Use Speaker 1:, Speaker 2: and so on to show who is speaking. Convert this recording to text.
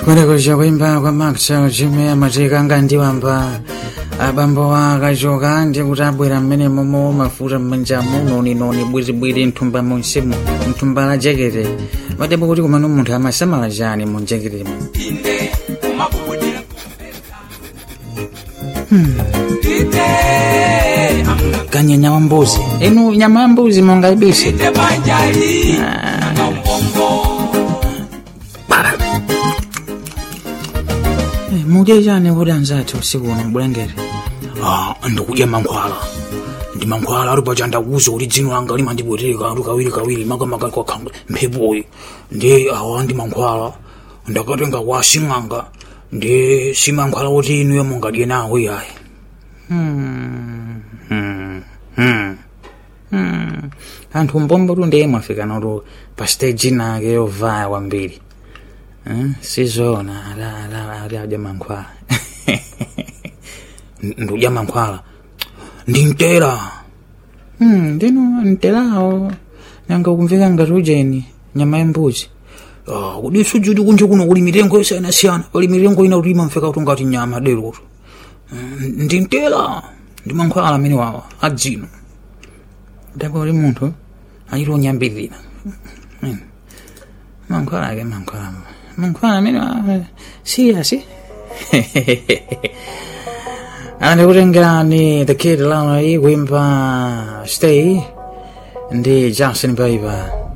Speaker 1: kulekusha kuimba kwa maxwell chimwe amatikanga ndiwamba abambo akachoka ndi kuti abwera mmene momo mafuta mmanjamu noninoni bwiribwiri mthumba munsimu mthumba la jekete madepo kuti kumano munthu amasamala chani mu jeketemo
Speaker 2: inde umabubudira
Speaker 1: kanye nyama mbuzi inu nyama ya mbuzi mongaibise
Speaker 2: inde banjali ngambombo
Speaker 1: mudye chani kuti anzathu usiku uno mbulengere
Speaker 3: Ah, ndikudya mankhwala ndi mankhwala ali paja ndakuza kuti dzino langa limandibwereka ali kawiri kawiri makamaka kwakhanga mphepoyi ndi awa ndi mankhwala ndakatenga kwa sing'anga ndi si mankhwala kuti inuyo mungadye nawo iyayi
Speaker 1: Hmm. Hmm. Hmm. Hmm. anthu mbombo tu ndiye mwafika notu pa stage nake yovaya kwambiri Eh, sizona ala ala ali adya mankhwala
Speaker 3: ndikudya mankhwala ndi mtera
Speaker 1: Hmm, ndino mtelawo nanga kumveka ngati ujeni nyama yembuzi
Speaker 3: Ah, kodi sujuti kunja kuno kuli mitengo yosiyanasiyana pali mitengo ina kuti imamveka kuti ngati nyama deroto Mm, ndi mtera ndi mankhwala amene wawa adzino
Speaker 1: ndipo uli munthu achiti unyambirira Hmm. mankhwala ake mankhwala mankhwala amene wa- siyasi andikutengerani the kid lana iyi kuimba stay ndi justin bieber